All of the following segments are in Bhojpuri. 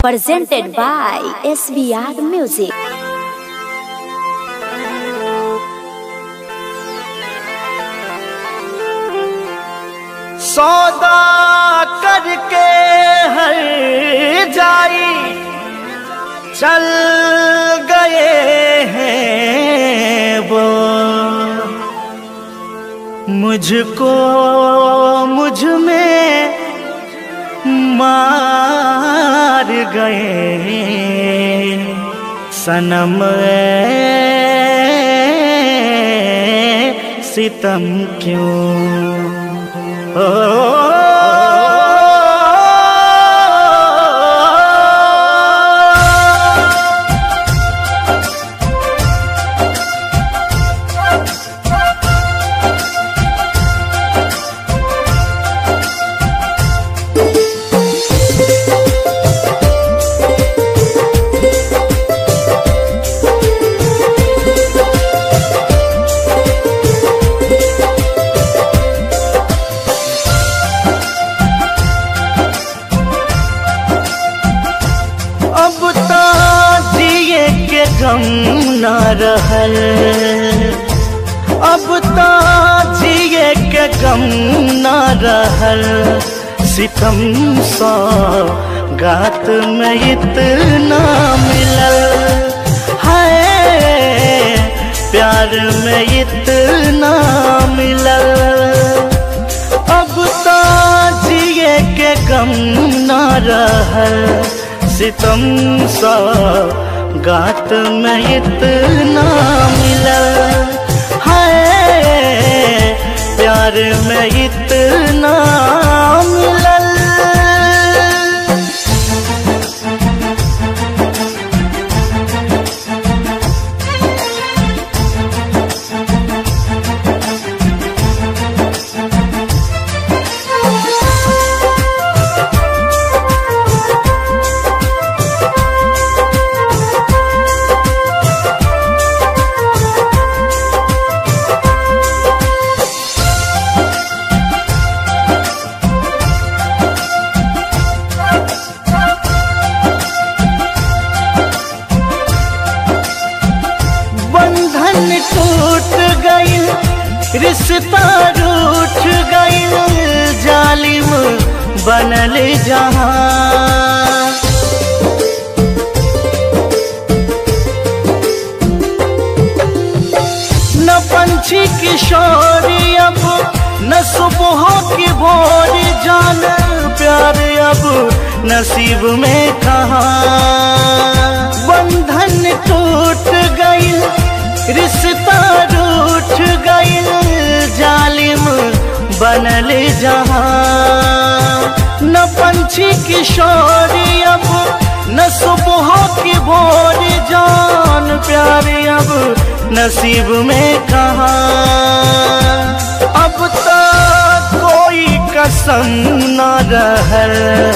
presented by SBR Music. सौदा करके हर जाई चल गए हैं वो मुझको मुझ में मार गए सनम ऐ सितम क्यों ओ अब तो जिए के गम न रहल अब तो जिए के गम न रहल सितम सा गात में इतना मिलल है प्यार में इतना मिलल अब तो जिए के गम न रहल सितम सा गात में इतना मिलल है प्यार में इतना मिलल बंधन टूट गईल रिश्ता रूठ गईल जालिम बनल जहां न पंछी किशोरी अब न सुबह की भोर जान प्यार अब नसीब में कहा बंधन टूट गईल रिश्ता रूठ गईल जालिम बनल जहां न पंछी किशोरी अब न सुबह की भोर जान प्यार अब नसीब में कहा अब तक कोई कसम न रहल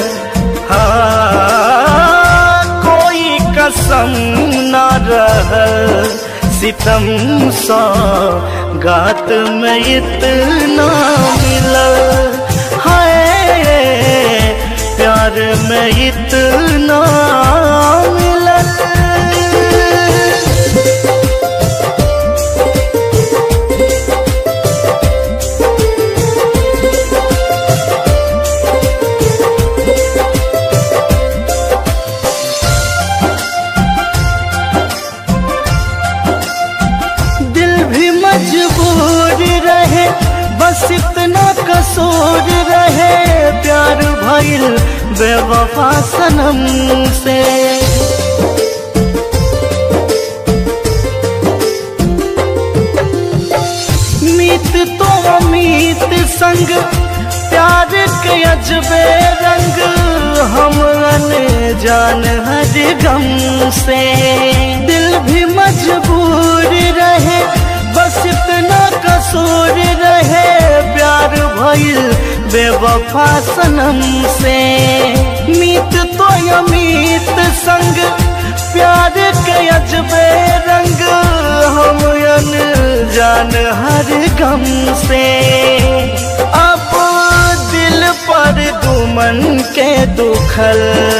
हाँ कोई कसम न रहल सितम सा गात में इतना मिलल है प्यार में इतना मिलल दिल भी मजबूर रहे बस इतना कसूर रहे प्यार भइल बेवफा सनम से मीत तो अमीत संग प्यार के अजबे रंग हम जान हर गम से दिल भी मजबूर रहे बस इतना कसूर रहे प्यार भइल बेवफा सनम से मीत तो अमीत संग प्यार के अजबे रंग हम जान हर गम से अब दिल पर दुमन के दुखल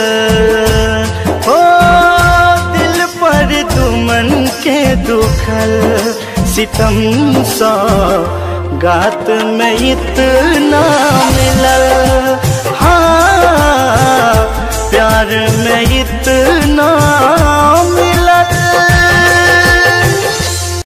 हो दिल पर दुमन के दुखल सितम सा गात में इतना मिलल हाँ प्यार में इतना